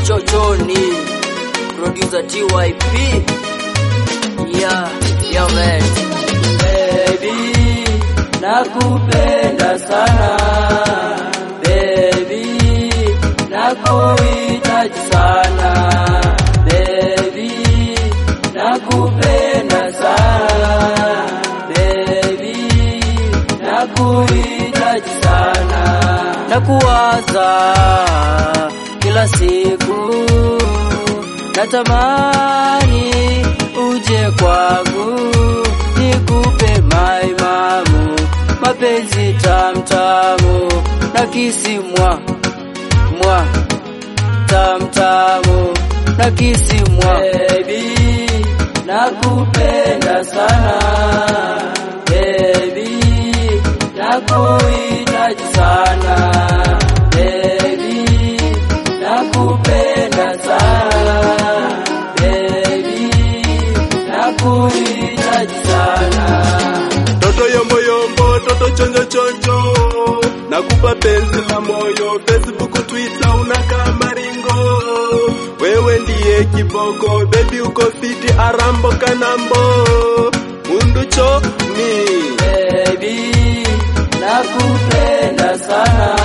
Chochoni, producer TYP. Yeah, yeah man. Baby, nakupenda sana. Baby, nakuhitaji sana. Baby, nakupenda sana. Baby, nakuhitaji sana. Nakuwaza kila siku, natamani uje kwangu, nikupe maimamu, mapenzi tamtamu, na kisimwa mwa tamtamu, na kisimwa baby, nakupenda sana baby, nakuhitaji sana baby, nakupenda sana baby, nakuhitaji sana Toto yombo yombo, toto chonjo chonjo, nakupa penzi la moyo, Facebook, Twitter unakaa maringo, wewe ndiye kiboko, baby uko fiti, arambo kanambo, mundu chomi, baby, nakupenda sana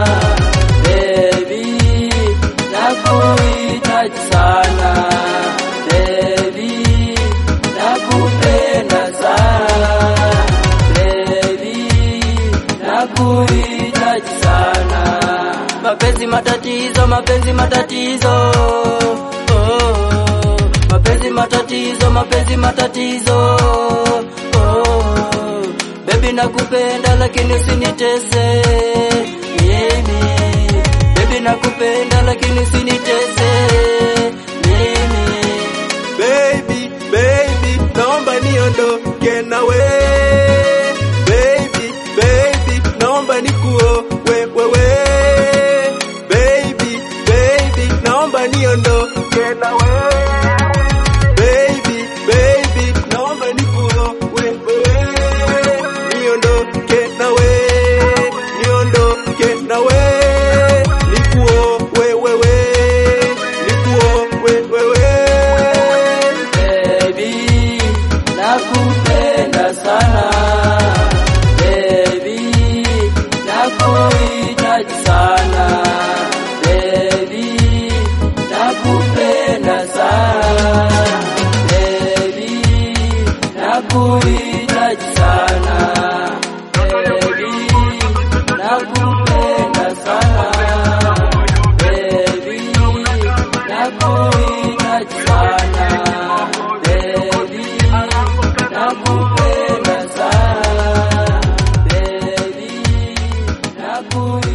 baby, nakuhitaji sana baby, nakupenda sana baby, nakuhitaji sana. Mapenzi matatizo, mapenzi matatizo, oh, mapenzi matatizo, mapenzi matatizo, oh, baby nakupenda lakini usinitese mimi, baby nakupenda lakini usinitese mimi. baby, baby, naomba niondoke nawe, baby, baby, naomba nikuo wewe, baby, baby, naomba niondoke nawe, baby, baby, naomba nikuo wewe, niondoke nawe, niondoke nawe, nikuo wewe, nikuo wewe. Baby, nakupenda sana. Baby, nakuhitaji sana. Baby, nakupenda sana. Baby, nakuhitaji sana. Baby, nakupenda sana. Baby, nakuhitaji sana. Baby, nakupenda sana. Baby, nakuhitaji